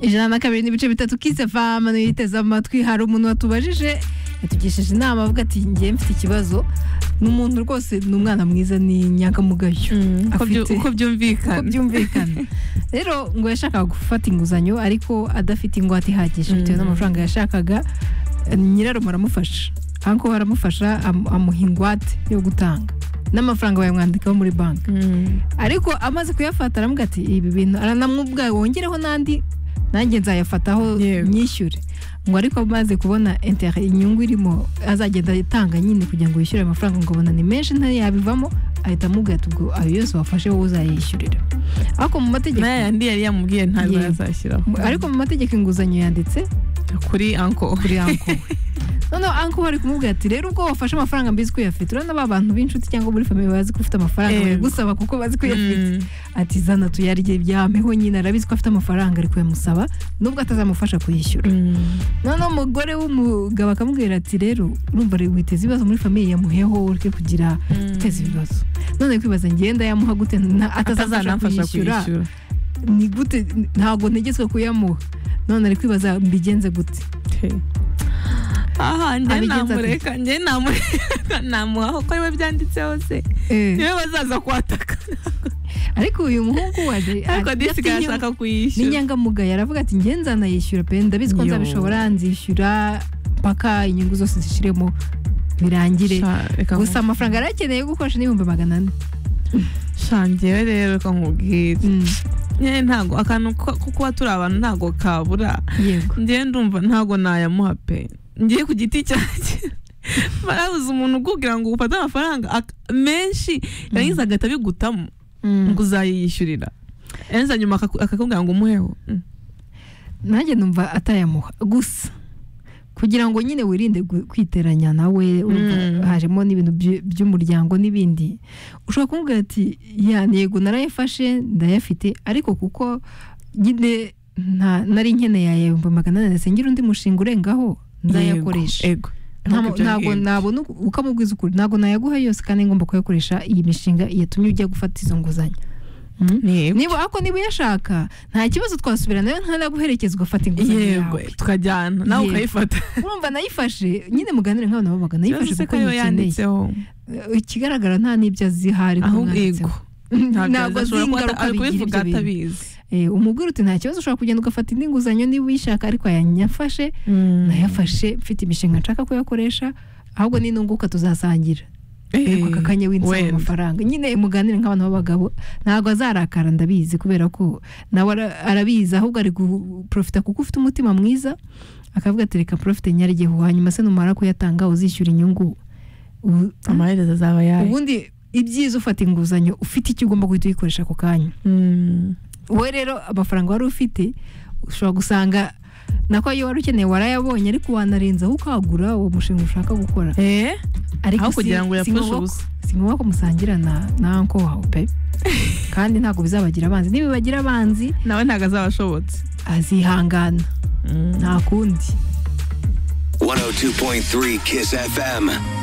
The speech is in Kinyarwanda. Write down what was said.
ijana na kabiri n'ibice bitatu kisefam yiteze amatwi hari umuntu watubajije yatugesheje inama avuga ati ngiye mfite ikibazo ni umuntu rwose ni umwana mwiza ni inyangamugayo Mm, uko afite- byu- uko uko byumvikana byumvikana rero ngo yashakaga gufata inguzanyo ariko adafite ingwate ihagije bitewe Mm. n'amafaranga yashakaga eh, nyirarume aramufasha ariko aramufasha am- amuha ingwate yo gutanga n'amafaranga bayamwandikaho muri banki Mm. ariko amaze kuyafata aramuga ati ibi bintu aranamubwa wongereho n'andi nanjye nzayafataho Yego. nyishyure ngo ariko amaze kubona intere inyungu irimo azagenda atanga nyine kugira ngo yishyure ayo mafaranga ngo abona ni menshi ntayabivamo ahita amubwira ati ubwo ayo yose wafashe wowe uzayishyurira ariko mu mategeko nayo yandi yari yamubwiye ntabwo Yego. yazashyiraho ariko mu mategeko inguzanyo yanditse kuri anko kuri anko noneho anko bari kumubwira ati rero ubwo wafashe amafaranga mbizi ko uyafite urabona ba bantu b'inshuti cyangwa muri famiye bazi ko ufite amafaranga Yego. bayagusaba kuko bazi ko uyafite ati zana tuyarye byameho nyine arabizi ko afite amafaranga ariko yamusaba nubwo atazamufasha kuyishyura noneho umugore w'umugabo akamubwira ati rero urumva ari witeze ibibazo muri famiye yamuheho ureke kugira guteza ibibazo none kwibaza ngenda yamuha gute nta- atazamfasha atazanamfasha kuyishyura kuyishyura ni gute ntabwo ntegetswe kuyamuha none ari kwibaza mbigenze gute aha njye Abigenza ate? namureka njye namureka namuha kuko ariwe byanditseho se Eh, niwe bazaza kuhataka ariko uyu muhungu waje ariko disigaye adafite ashaka ni kuyishyura inyangamugayo aravuga ati nge nzanayishyura pe ndabizi ko Yo. nzabishobora nzishyura mpaka inyungu zose zishiremo birangire Sha, reka gusa nku- amafaranga yari akeneye gukoresha n'ibihumbi magana ane sha njyewe rero reka nkubwire Mm, njyewe ntago akantu ko ko kuba turi abantu ntago kabura yego njyewe ndumva ntago nayamuha pe ngiye ku giti cyanjye barabuze umuntu ukubwira ngo ufate amafaranga ak- menshi yarangiza agahita abigutamo Mm. ngo uzayiyishyurira yarangiza nyuma akaku- akakubwira ngo umuheho Mm. nanjye numva atayamuha gusa kugira ngo nyine wirinde gu- kwiteranya nawe urumva Mm. hajemo n'ibintu by- by'umuryango n'ibindi ushobora kumubwira ati ya ntego narayafashe ndayafite ariko kuko nyine nta nari nkeneye aya ibihumbi magana ane ndetse ngira undi mushinga urengaho nzayakoresha Yego, yego. Nta- Ibyo ntabwo ngibyo. nabona uku- ukamubwiza ukuri ntabwo nayaguha yose kandi ngomba kuyakoresha iyi mishinga yatumye ujya gufata izo nguzanyo Mm. Yego. niba ako niba uyashaka nta kibazo twasubira nayo ntanaguherekeza ugafata inguzanyo yego yawe tukajyana nawe Yego. ukayifata urumva nayifashe nyine muganire nk'abantu babaga nayifashe Ikibazo se kuko ko yo nyikeneye yanditseho ikigaragara nta n'ibyo azi hari ko ahubwo yego mwanditseho. ntabwo azi ashobora kuba ata- ingaruka ari bigira kubivuga ibyo bintu atabizi Eh, umugore uti nta kibazo ushobora kugenda ugafata indi nguzanyo niba uyishaka ariko yanyafashe nayafashe mfite imishinga nshaka kuyakoresha ahubwo ninunguka tuzasangira ariko aka kanya winsaba wenda. amafaranga nyine muganire nk'abantu b'abagabo ntabwo azarakara ndabizi kubera ko nawe ara- arabizi ahubwo ari guprofita kuko ufite umutima mwiza akavuga ati reka profite nyarigeho hanyuma se numara kuyatanga uzishyura inyungu Ubu- amaherezo azaba yayo ubundi ibyiza ufata inguzanyo ufite icyo ugomba guhita uyikoresha ako kanya Mm. wowe rero amafaranga wari ufite ushobora gusanga nako ayo wari ukeneye warayabonye ariko wanarenzaho ukagura uwo mushinga ushaka gukora Eh, ariko aho si- kugira ngo si yapfushe ngombwa ubusa si ngombwa ko musangira na na anko wawe pe kandi ntabwo bizabagira abanzi nibibagira abanzi nawe ntabwo azaba ashobotse azihangana nta kundi 102.3 Kiss FM.